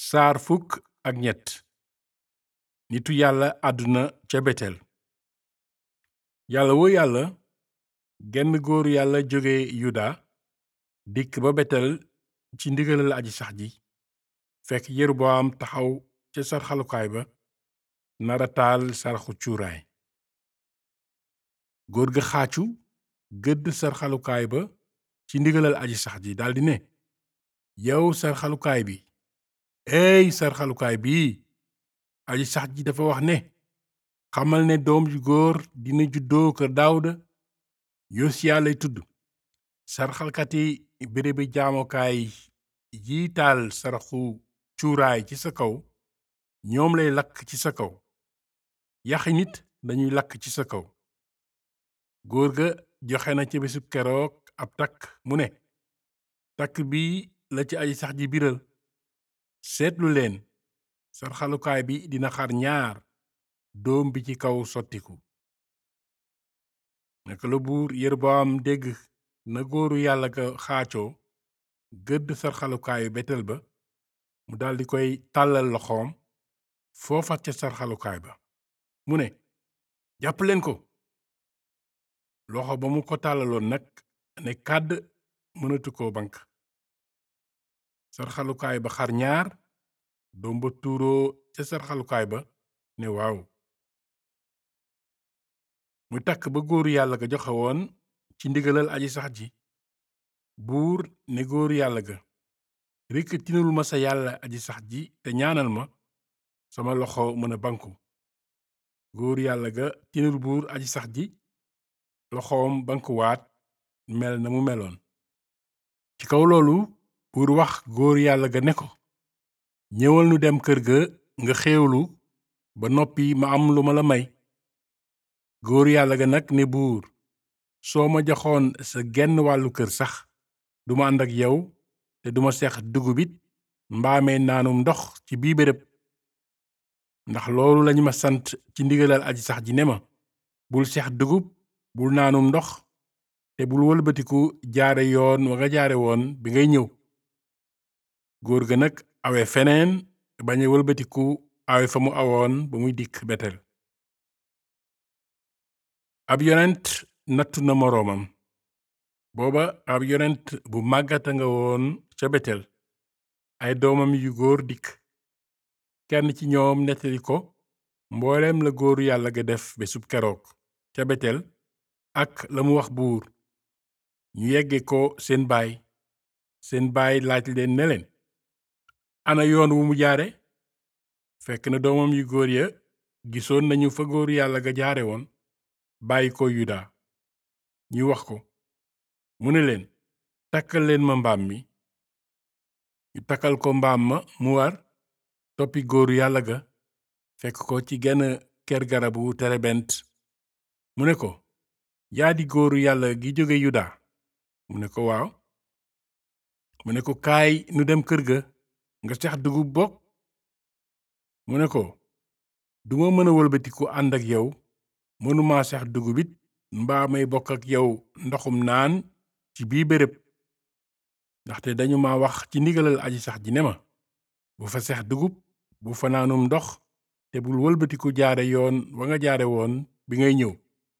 saar fukk ak ñett nitu yàlla àdduna ca betel yàlla woo yàlla genn góoru yàlla jóge yuda dikk ba betel ci ndigalal aji sax ji fekk yeroboam taxaw ca sarxalukaay ba nara taal saraxu cuuraay góor ga xaacu gëdd sarxalukaay ba ci ndigalal aji sax ji daldi ne yow sarxalukaay bi ey sarxalukaay bii aji sax ji dafa wax ne xamal ne doom ju góor dina juddoo kër daawuda yosiya lay tudd sarxalkati bérébi jaamokaay yi taal saraxu cuuraay ci sa kaw ñoom lay lakk ci sa kaw yaxi nit dañuy lakk ci sa kaw góor ga joxe na ca bésub keroog ab takk mu ne takk bi la ci aji sax ji biral seetlu leen sarxalukaay bi dina xar ñaar doom bi ci kaw sottiku naka la buur Yeroboam dégg na góoru yàlla ga xaacoo gëdd sarxalukaayu betel ba mu daldi koy tàllal loxoom foofa ca sarxalukaay ba mu ne jàpp leen ko loxo ba mu ko tàllaloon nag ne kàdd mënatu ko bank sarxalukaay ba xar ñaar doom ba tuuroo ca sarxalukaay ba ne waaw muy takk ba góoru yàlla ga joxe woon ci ndigalal aji sax ji buur ne góoru yàlla ga rekk tinul ma sa yàlla aji sax ji te ñaanal ma sama loxo mën a banku góoru yàlla ga tinul buur aji sax ji loxoom bankuwaat mel na mu meloon ci kaw loolu buur wax góoru yàlla ga ne ko ñëwal nu dem kër ga nga xéewlu ba noppi ma am lu ma la may góoru yàlla ga nag ne buur soo ma joxoon sa genn wàllu kër sax duma ànd ak yow te duma seex dugub it mbaamee naanum ndox ci bii béréb ndax loolu lañu ma sant ci ndigalal aji sax ji ne ma bul seex dugub bul naanum ndox te bul wëlbatiku jaare yoon wa nga jaare woon bi ngay ñëw góor ga nag awe feneen bañ a wëlbatiku awe fa mu awoon ba muy dikk betel ab yonent nattu na moroomam booba ab yonent bu màggata nga woon ca betel ay doomam yu góor dikk kenn ci ñoom nettali ko mbooleem la góoru yàlla ga def bésub keroog ca betel ak la mu wax buur ñu yegge ko seen baay seen baay laaj leen ne leen ana yoon wu mu jaare fekk na doomam yu góor ya gisoon nañu fa góoru yàlla ga jaare woon bàyyi ko yuda ñu wax ko mu ne leen takkal leen ma mbaam mi ñu takkal ko mbaam ma mu war toppi góoru yàlla ga fekk ko ci genn ker garabu terebent mu ne ko yaa di góoru yàlla gi jóge yuda mu ne ko waaw mu ne ko kaay nu dem kër ga nga sex dugub bokk mu ne ko duma mën a wëlbatiku ànd ak yow mënuma sex dugub it mbaa may bokk ak yow ndoxum naan ci bii béréb ndaxte dañu ma wax ci ndigalal aji sax ji ne ma bu fa sex dugub bu fa naanum ndox te bul wëlbatiku jaare yoon wa nga jaare woon bi ngay ñëw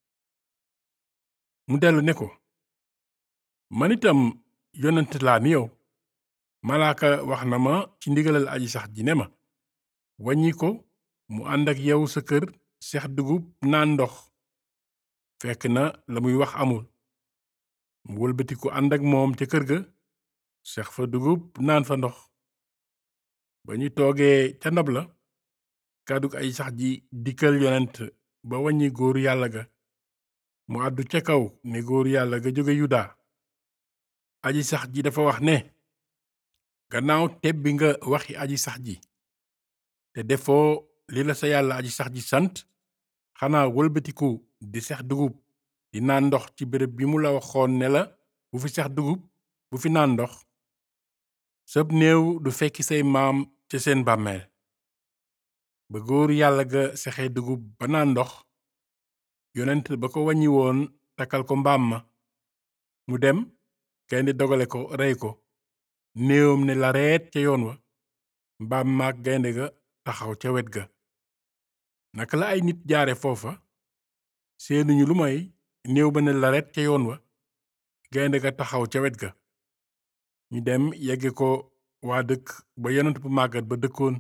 mu dellu ne ko man itam yonent laa ni yow malaaka wax na ma ci ndigalal aji sax ji ne ma wàññi ko mu ànd ak yow sa kër sex dugub naan ndox fekk na la muy wax amul mu wëlbatiku ànd ak moom ca kër ga sex fa dugub naan fa ndox ba ñu toogee ca ndab la kàddug ay sax ji dikkal yonent ba wàññi góoru yàlla ga mu àddu ca kaw ne góoru yàlla ga jóge yuda aji sax ji dafa wax ne gannaaw tebbi nga waxi aji sax ji te defoo li la sa yàlla aji sax ji sant xanaa wëlbatiku di sex dugub di naan ndox ci béréb bi mu la waxoon ne la bu fi sex dugub bu fi naan ndox sab néew du fekki say maam ca seen bàmmeel ba góoru yàlla ga sexe dugub ba naan ndox yonent ba ko wàññi woon takkal ko mbaam ma mu dem gaynde dogale ko rey ko néewam ne la reet ca yoon wa mbaam maak gaynde ga taxaw ca wet ga naka la ay nit jaare foofa seenuñu lu may néew ba ne laret ca yoon wa gaynde ga taxaw ca wet ga ñu dem yegge ko waa dëkk ba yonent bu màggat ba dëkkoon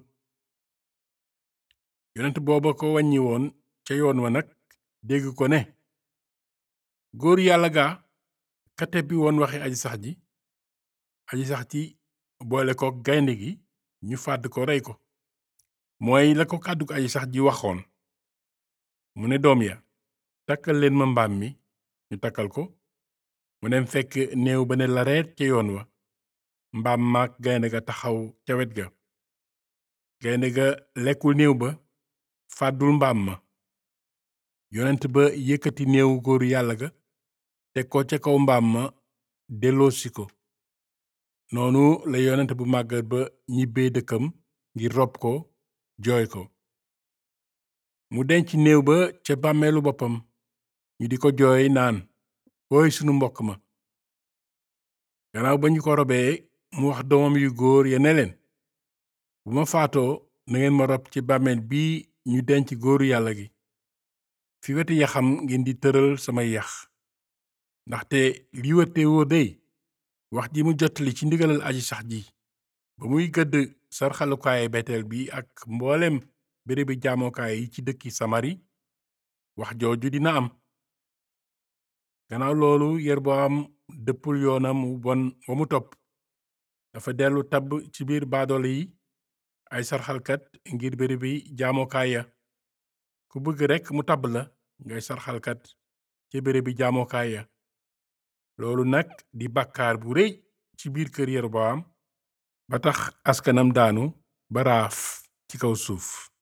yonent booba ko wàññi woon ca yoon wa nag dégg ko ne góor yàlla gaa ka tebbi woon waxi aji sax ji aji sax ci boole ko gaynde gi ñu fàdd ko rey ko mooy la ko kàddu ko aji sax ji waxoon mu ne doom ya takkal leen ma mbaam mi ñu takkal ko mu dem fekk néew ba ne lareet ca yoon wa mbaam maak gaynde ga taxaw ca wet ga gaynde ga lekkul néew ba fàddul mbaam ma yonent ba yëkkati néewu góoru yàlla ga teg ko ca kaw mbaam ma delloosi ko noonu la yonent bu màggat ba ñibbee dëkkam ngir rob ko jooy ko mu denc néew ba ca bàmmeelu boppam ñu di ko jooy naan wooy sunu mbokk ma gannaaw ba ñu ko robee mu wax doomam yu góor ya ne leen bu ma faatoo nangeen ma rob ci bàmmeel bii ñu denc góoru yàlla gi fi weti yaxam ngeen di tëral samay yax ndaxte li wëtte woo dey wax ji mu jottali ci ndigalal aji sax ji ba muy gëdd sarxalukaay beteel bi ak mboolem bérébi jaamokaay yi ci dëkki samari wax jooju dina am gannaaw loolu yerboam dëppul yoonam wu bon wa mu topp dafa dellu tabb ci biir baadoole yi ay sarxalkat ngir bérébi jaamokaay ya ku bëgg rekk mu tabb la ngay sarxalkat ca bérébi jaamokaay ya loolu nag di bàkkaar bu rëy ci biir kër Yeroboam ba tax askanam daanu ba raaf ci kaw suuf